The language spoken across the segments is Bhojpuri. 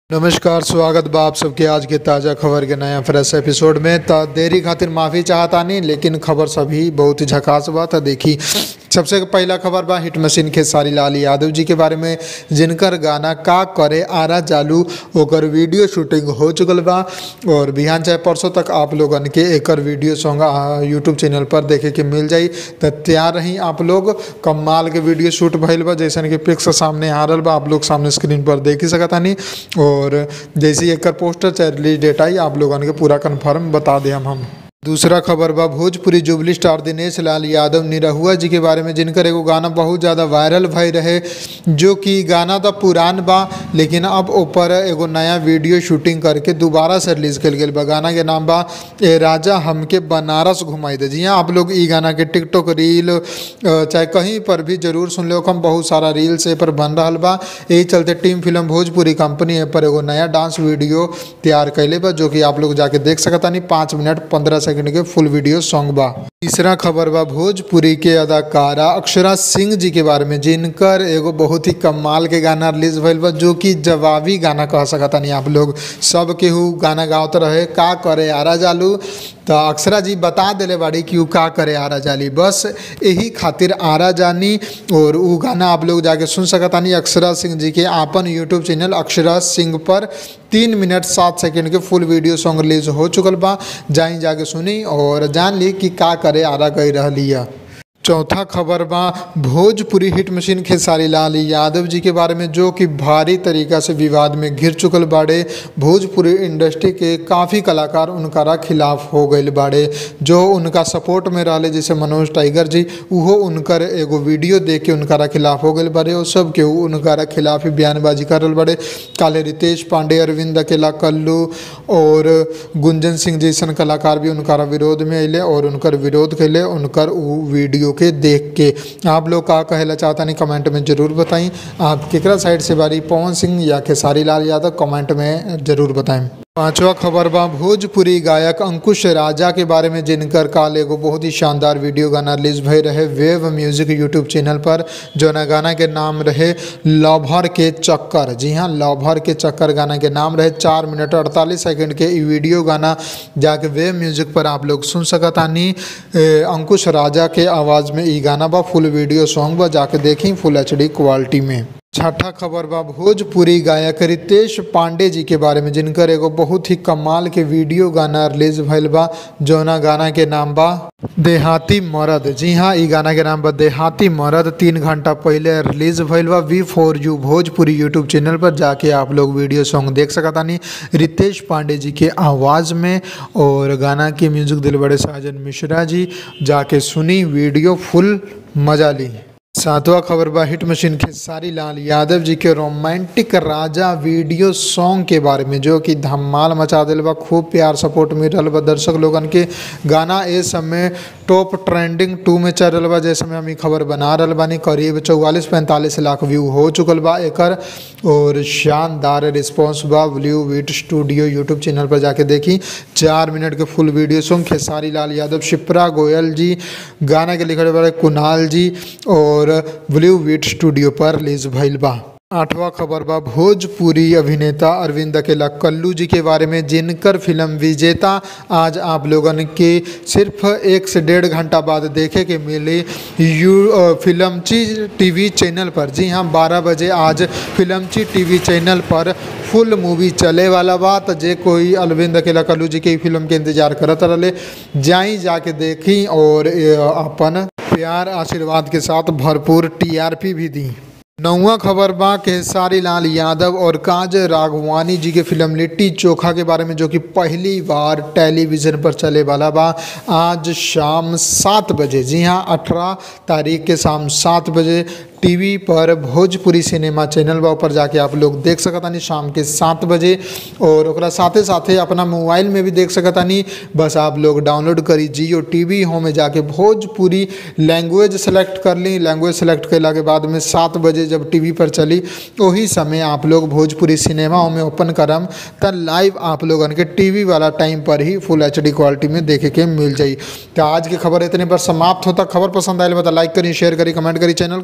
नमस्कार स्वागत बा आप सबके आज के ताज़ा खबर के नया फ्रेश एपिसोड में त देरी खातिर माफ़ी चाहतानी लेकिन खबर सभी बहुत ही झकास बा त देखी सबसे पहला खबर बा हिट मशीन खेसारी लाल यादव जी के बारे में जिनकर गाना का करे आरा चालू ओकर वीडियो शूटिंग हो चुकल बा और बिहान चाहे परसों तक आप लोगन के एकर वीडियो सॉन्ग यूट्यूब चैनल पर देखे के मिल जाई त तैयार रही आप लोग कमाल के वीडियो शूट भइल बा जैसन कि पिक्स सामने आ रहल बा आप लोग सामने स्क्रीन पर देख ही सकतानी और जैसे ही एकर पोस्टर चाहे रिलीज डेट आई आप लोगन के पूरा कन्फर्म बता दें हम हम दूसरा खबर बा भोजपुरी जुबली स्टार दिनेश लाल यादव निरहुआ जी के बारे में जिनकर एगो गाना बहुत ज़्यादा वायरल भई रहे जो कि गाना तो पुरान बा लेकिन अब ऊपर एगो नया वीडियो शूटिंग करके दोबारा से रिलीज कल गई बा गाना के नाम बा ए राजा हमके बनारस घुमाई दे जी हाँ आप लोग ई गाना के टिकटॉक रील अ, चाहे कहीं पर भी जरूर सुन लो हम बहुत सारा रील्स ए पर बन रहा बा यही चलते टीम फिल्म भोजपुरी कंपनी ए पर एगो नया डांस वीडियो तैयार कैले बा जो कि आप लोग जाके देख सकतानी पाँच मिनट पंद्रह सेकंड के फुल वीडियो सॉन्ग बा तीसरा खबर बा भोजपुरी के अदाकारा अक्षरा सिंह जी के बारे में जिनकर एगो बहुत ही कमाल के गाना रिलीज भइल बा जो कि जवाबी गाना कह सकतानी आप लोग सब केहू गाना गावत रहे का करे आरा जालू तो अक्षरा जी बता दिले बाड़ी कि उ का करे आरा जाली बस यही खातिर आरा जानी और उ गाना आप लोग जाके सुन सकतानी अक्षरा सिंह जी के आपन यूट्यूब चैनल अक्षरा सिंह पर तीन मिनट सात सेकंड के फुल वीडियो सॉन्ग रिलीज हो चुकल बा जाई जाके सुनी और जान ली कि का करे आरा गई रहली है चौथा खबर बा भोजपुरी हिट मशीन खेसारी लाल यादव जी के बारे में जो कि भारी तरीका से विवाद में घिर चुकल बाड़े भोजपुरी इंडस्ट्री के काफ़ी कलाकार उनकारा खिलाफ हो गए बाड़े जो उनका सपोर्ट में रहले जैसे मनोज टाइगर जी उहो उनकर एगो वीडियो देख के उनकारा खिलाफ हो गए बाड़े और सब के उनकारा खिलाफ ही बयानबाजी कर रहे बाड़े काले रितेश पांडे अरविंद अकेला कल्लू और गुंजन सिंह जैसन कलाकार भी उनकारा विरोध में अले और उनकर विरोध कैले उनकर उ वीडियो के देख के आप लोग का कहेला चाहता नहीं कमेंट में ज़रूर बताएं आप केकरा साइड से बारी पवन सिंह या खेसारी लाल यादव कमेंट में ज़रूर बताएं पांचवा खबर बा भोजपुरी गायक अंकुश राजा के बारे में जिनकर काल एगो बहुत ही शानदार वीडियो गाना रिलीज भई रहे वेव म्यूजिक यूट्यूब चैनल पर जो ना गाना के नाम रहे लवहर के चक्कर जी हाँ लवहर के चक्कर गाना के नाम रहे चार मिनट अड़तालीस सेकंड के ई वीडियो गाना जाके वेव म्यूजिक पर आप लोग सुन सकतानी ए, अंकुश राजा के आवाज़ में ई गाना बा फुल वीडियो सॉन्ग बा जाके देखी फुल एच क्वालिटी में छठा खबर बा भोजपुरी गायक रितेश पांडे जी के बारे में जिनकर एगो बहुत ही कमाल के वीडियो गाना रिलीज भइल बा जौना गाना के नाम बा देहाती मरद जी हाँ ई गाना के नाम बा देहाती मरद तीन घंटा पहले रिलीज भइल बा we four you Bhojpuri YouTube channel पर जाके आप लोग वीडियो सॉन्ग देख सकतानी रितेश पांडे जी के आवाज़ में और गाना के म्यूजिक दिल बड़े साजन मिश्रा जी जाके सुनी वीडियो फुल मजा ली सातवां खबर बा हिट मशीन खेसारी लाल यादव जी के रोमांटिक राजा वीडियो सॉन्ग के बारे में जो कि धमाल मचा दिल बा खूब प्यार सपोर्ट मिल रहा बा दर्शक लोगन के गाना ए समय टॉप ट्रेंडिंग टू में चल रहा बा जैसे में हम ई खबर बना रहा बानी करीब चौवालीस पैंतालीस लाख व्यू हो चुकल बा एकर और शानदार रिस्पॉन्स बा ब्लू वीट स्टूडियो यूट्यूब चैनल पर जाके देखी चार मिनट के full video song Khesari Lal Yadav Shipra Goyal ji गाना के लिखे बड़े कुणाल जी और ब्लू वीट स्टूडियो पर रिलीज भइल बा आठवां खबर बा भोजपुरी अभिनेता अरविंद अकेला कल्लू जी के बारे में जिनकर फिल्म विजेता आज आप लोगन के सिर्फ एक से डेढ़ घंटा बाद देखे के मिली यू अ, फिल्मची टीवी चैनल पर जी हाँ बारह बजे आज फिल्मची टीवी चैनल पर फुल मूवी चले वाला बा तो जे कोई अरविंद अकेला कल्लू जी के ई फिल्म के इंतजार करत रहे जाई जाके देखी और ए, अपन प्यार आशीर्वाद के साथ भरपूर टीआरपी भी दी नौवा खबर बा खेसारी लाल यादव और काज राघवानी जी के फिल्म लिट्टी चोखा के बारे में जो कि पहली बार टेलीविज़न पर चले वाला बा आज शाम सात बजे जी हाँ अठारह तारीख के शाम सात बजे टीवी पर भोजपुरी सिनेमा चैनल बा ऊपर जाके आप लोग देख सकतानी शाम के सात बजे और ओकरा साथे साथे अपना मोबाइल में भी देख सकतानी बस आप लोग डाउनलोड करी जियो टीवी होम में जाके भोजपुरी लैंग्वेज सेलेक्ट कर ली लैंग्वेज सेलेक्ट कैला के बाद में सात बजे जब टीवी पर चली वही समय आप लोग भोजपुरी सिनेमा में ओपन करम त लाइव आप लोगन के टीवी वाला टाइम पर ही फुल एच क्वालिटी में देखे के मिल जाई तो आज की खबर इतने पर समाप्त होता खबर पसंद आए बता लाइक करी शेयर करी कमेंट करी चैनल के सब्सक्राइब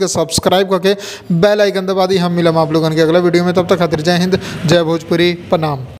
सब्सक्राइब करके बेल आइकन दबा दी हम मिलम आप लोगन के अगला वीडियो में तब तक खातिर जय हिंद जय भोजपुरी प्रणाम